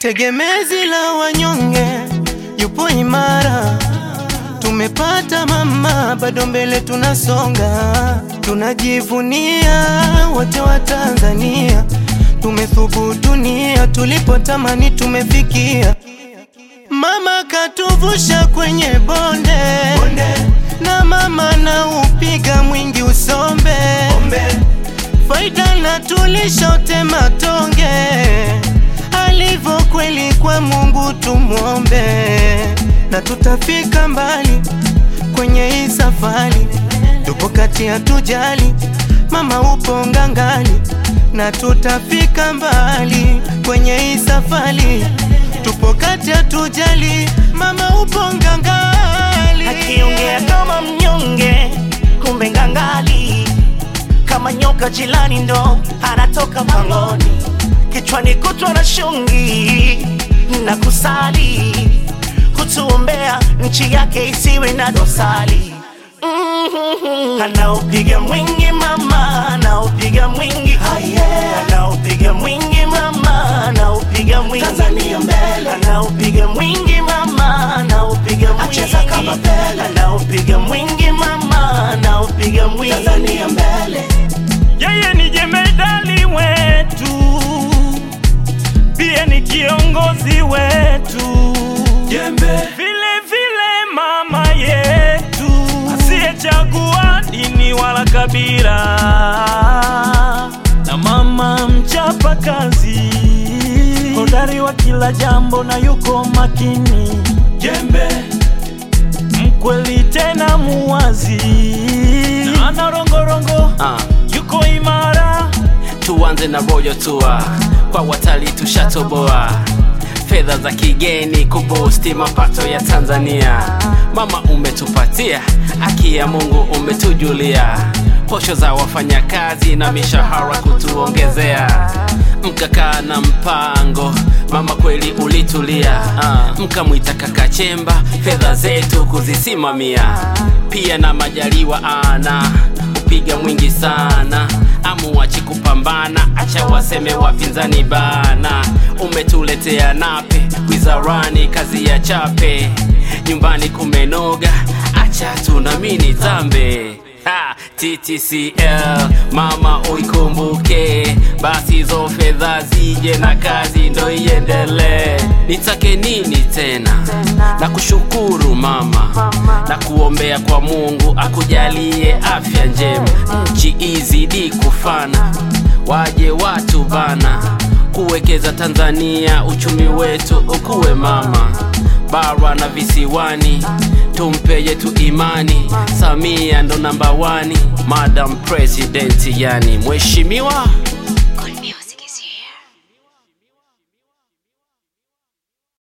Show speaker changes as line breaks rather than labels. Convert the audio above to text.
tegemezi la wanyonge, yupo imara. Tumepata mama, bado mbele tunasonga, tunajivunia wote wa Tanzania, tumethubutunia, tulipotamani tumefikia. Mama katuvusha kwenye bonde, na mama na upiga mwingi usombe faida na tulishote matonge, alivyo kweli kwa Mungu tumwombe, na tutafika mbali kwenye hii safari. Tupo kati ya tujali, mama upo ngangali, na tutafika mbali kwenye hii safari. Tupo kati ya tujali, mama upo ngangali,
akiongea kama mnyonge, kumbe ngangali kama nyoka jilani ndo anatoka pangoni, kichwani kutwa na shungi na kusali, kutuombea nchi yake isiwe na dosari. Mhm. Anaopiga mwingi mama, anaopiga mwingi anaopiga mwingi mama, anaopiga mwingi Tanzania mbele, anaopiga mwingi mama, anaopiga mwingi acheza kama Pele, anaopiga mwingi mama, anaopiga mwingi Tanzania mbele.
Yeye ni jemedali wetu, pia ni kiongozi wetu,
Jembe
vile vile mama yetu, asiyechagua dini wala kabila, na mama mchapa kazi, hodari wa kila jambo na yuko makini,
Jembe
mkweli tena muwazi, na ana rongorongo
Ah,
yuko imara
tuanze na royal tour kwa watalii tushatoboa fedha za kigeni kubusti mapato ya Tanzania. Mama umetupatia, haki ya Mungu umetujulia, posho za wafanyakazi na mishahara kutuongezea, mkakaa na mpango mama, kweli ulitulia. Ah, mkamwita kaka Chemba, fedha zetu kuzisimamia, pia na Majaliwa ana upiga mwingi sana amuachi kupambana, acha waseme wapinzani bana. Umetuletea nape wizarani, kazi ya chape, nyumbani kumenoga, acha tunamini tambe Ha, TTCL mama uikumbuke, basi hizo fedha zije na kazi ndo iendelee. Nitake nini tena? Na kushukuru mama, na kuombea kwa Mungu akujalie afya njema, nchi izidi kufana, waje watu bana kuwekeza Tanzania, uchumi wetu ukuwe mama, bara na visiwani tumpe yetu imani. Samia ndo namba wani, Madam President yani mheshimiwa